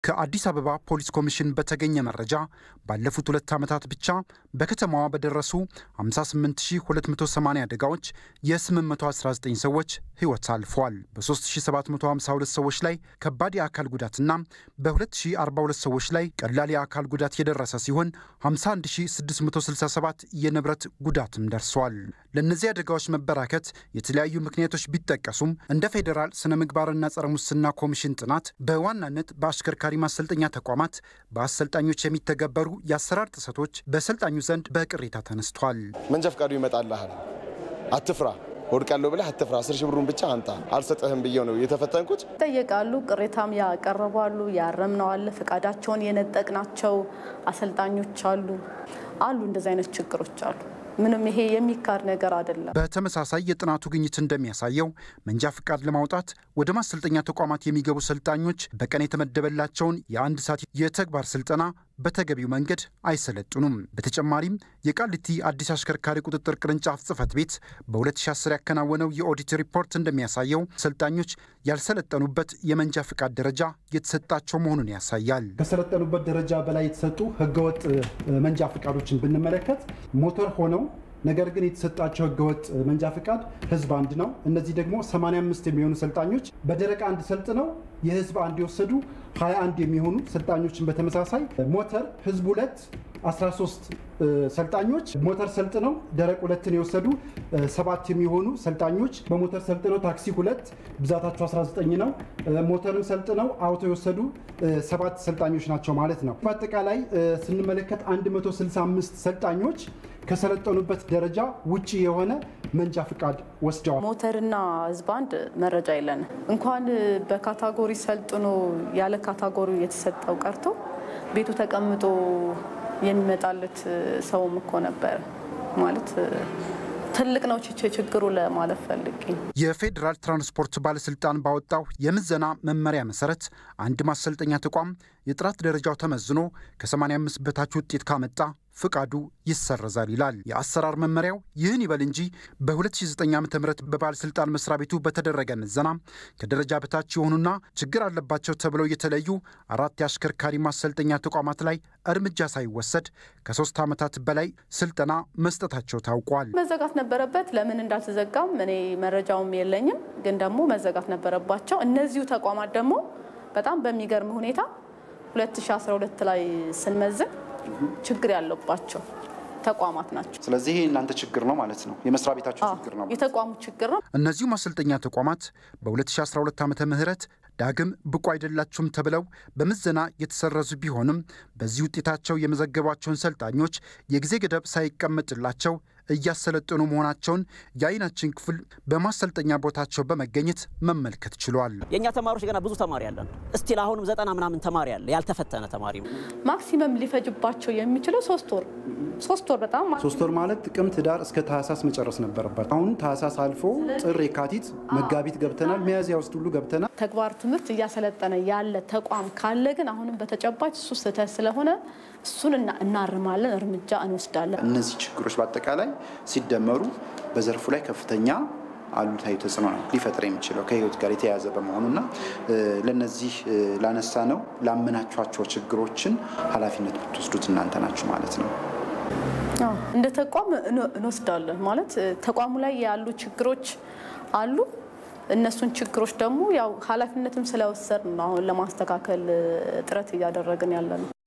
ከአዲስ አበባ ፖሊስ ኮሚሽን በተገኘ መረጃ ባለፉት ሁለት ዓመታት ብቻ በከተማዋ በደረሱ 58280 አደጋዎች የ819 ሰዎች ሕይወት አልፏል። በ3752 ሰዎች ላይ ከባድ የአካል ጉዳትና በ2042 ሰዎች ላይ ቀላል የአካል ጉዳት የደረሰ ሲሆን 51667 የንብረት ጉዳትም ደርሷል። ለእነዚህ አደጋዎች መበራከት የተለያዩ ምክንያቶች ቢጠቀሱም እንደ ፌዴራል ስነ ምግባርና ጸረ ሙስና ኮሚሽን ጥናት በዋናነት በአሽከርካሪ ማሰልጠኛ ተቋማት በአሰልጣኞች የሚተገበሩ የአሰራር ጥሰቶች በሰልጣኙ ዘንድ በቅሬታ ተነስቷል። መንጃ ፈቃዱ ይመጣልሃል፣ አትፍራ፣ ወድቃለሁ ብለህ አትፍራ፣ አስር ሺህ ብሩን ብቻ አንጣ፣ አልሰጠህም ብዬው ነው የተፈተንኩት። ይጠየቃሉ፣ ቅሬታም ያቀረባሉ፣ ያረምነው አለ፣ ፈቃዳቸውን የነጠቅናቸው አሰልጣኞች አሉ አሉ። እንደዚህ አይነት ችግሮች አሉ። ምንም ይሄ የሚካድ ነገር አይደለም። በተመሳሳይ የጥናቱ ግኝት እንደሚያሳየው መንጃ ፍቃድ ለማውጣት ወደ ማሰልጠኛ ተቋማት የሚገቡ ሰልጣኞች በቀን የተመደበላቸውን የአንድ ሰዓት የተግባር ስልጠና በተገቢው መንገድ አይሰለጥኑም። በተጨማሪም የቃሊቲ አዲስ አሽከርካሪ ቁጥጥር ቅርንጫፍ ጽሕፈት ቤት በ2010 ያከናወነው የኦዲት ሪፖርት እንደሚያሳየው ሰልጣኞች ያልሰለጠኑበት የመንጃ ፍቃድ ደረጃ የተሰጣቸው መሆኑን ያሳያል። ከሰለጠኑበት ደረጃ በላይ የተሰጡ ህገወጥ መንጃ ፍቃዶችን ብንመለከት ሞተር ሆነው ነገር ግን የተሰጣቸው ህገወጥ መንጃ ፍቃድ ህዝብ አንድ ነው። እነዚህ ደግሞ 85 የሚሆኑ ሰልጣኞች በደረቅ አንድ ሰልጥነው የህዝብ አንድ የወሰዱ 21 የሚሆኑ ሰልጣኞችን በተመሳሳይ ሞተር ህዝብ ሁለት 13 ሰልጣኞች ሞተር ሰልጥነው ደረቅ ሁለትን የወሰዱ ሰባት የሚሆኑ ሰልጣኞች በሞተር ሰልጥነው ታክሲ ሁለት ብዛታቸው 19 ነው። ሞተርን ሰልጥነው አውቶ የወሰዱ ሰባት ሰልጣኞች ናቸው ማለት ነው። በአጠቃላይ ስንመለከት 165 ሰልጣኞች ከሰለጠኑበት ደረጃ ውጭ የሆነ መንጃ ፍቃድ ወስደዋል። ሞተርና ህዝብ አንድ መረጃ የለንም። እንኳን በካታጎሪ ሰልጥኖ ያለ ካታጎሪ የተሰጠው ቀርቶ ቤቱ ተቀምጦ የሚመጣለት ሰውም እኮ ነበር ማለት ትልቅ ነው ችግሩ ለማለት ፈልጌ። የፌዴራል ትራንስፖርት ባለስልጣን ባወጣው የምዘና መመሪያ መሰረት አንድ ማሰልጠኛ ተቋም የጥራት ደረጃው ተመዝኖ ከ85 በታች ውጤት ካመጣ ፍቃዱ ይሰረዛል ይላል። የአሰራር መመሪያው ይህን ይበል እንጂ በ2009 ዓ ም በባለሥልጣን መስሪያ ቤቱ በተደረገ ምዘና ከደረጃ በታች የሆኑና ችግር አለባቸው ተብለው የተለዩ አራት የአሽከርካሪ ማሰልጠኛ ተቋማት ላይ እርምጃ ሳይወሰድ ከሶስት ዓመታት በላይ ስልጠና መስጠታቸው ታውቋል። መዘጋት ነበረበት። ለምን እንዳልተዘጋም እኔ መረጃውም የለኝም፣ ግን ደግሞ መዘጋት ነበረባቸው። እነዚሁ ተቋማት ደግሞ በጣም በሚገርም ሁኔታ 2012 ላይ ስንመዝን ችግር ያለባቸው ተቋማት ናቸው። ስለዚህ ይህ እናንተ ችግር ነው ማለት ነው፣ የመስሪያ ቤታቸው ችግር ነው። የተቋሙ ችግር ነው። እነዚሁ ማሰልጠኛ ተቋማት በ2012 ዓመተ ምህረት ዳግም ብቁ አይደላችሁም ተብለው በምዘና የተሰረዙ ቢሆንም በዚህ ውጤታቸው የመዘገቧቸውን ሰልጣኞች የጊዜ ገደብ ሳይቀመጥላቸው እያሰለጠኑ መሆናቸውን የዓይናችን ክፍል በማሰልጠኛ ቦታቸው በመገኘት መመልከት ችሏል። የእኛ ተማሪዎች ገና ብዙ ተማሪ ያለን እስቲል አሁንም ዘጠና ምናምን ተማሪ አለ ያልተፈተነ ተማሪ ማክሲመም ሊፈጅባቸው የሚችለው ሶስት ወር ሶስት ወር በጣም ሶስት ወር ማለት ጥቅምት፣ ህዳር እስከ ታህሳስ መጨረስ ነበረባቸው። አሁን ታህሳስ አልፎ ጥር፣ የካቲት፣ መጋቢት ገብተናል። ሚያዝያ ውስጥ ሁሉ ገብተናል። ተግባር ትምህርት እያሰለጠነ ያለ ተቋም ካለ ግን አሁንም በተጨባጭ እሱ ስህተት ስለሆነ እሱን እናርማለን፣ እርምጃ እንወስዳለን። እነዚህ ችግሮች በአጠቃላይ ሲደመሩ በዘርፉ ላይ ከፍተኛ አሉታዊ ተጽዕኖ ነው ሊፈጥር የሚችለው ከህይወት ጋር የተያያዘ በመሆኑና ለነዚህ ላነሳ ነው ላመናችኋቸው ችግሮችን ኃላፊነት ብትወስዱት እናንተ ናችሁ ማለት ነው። እንደ ተቋም እንወስዳለን ማለት ተቋሙ ላይ ያሉ ችግሮች አሉ። እነሱን ችግሮች ደግሞ ያው ኃላፊነትም ስለወሰድ ነው አሁን ለማስተካከል ጥረት እያደረግን ያለ ነው።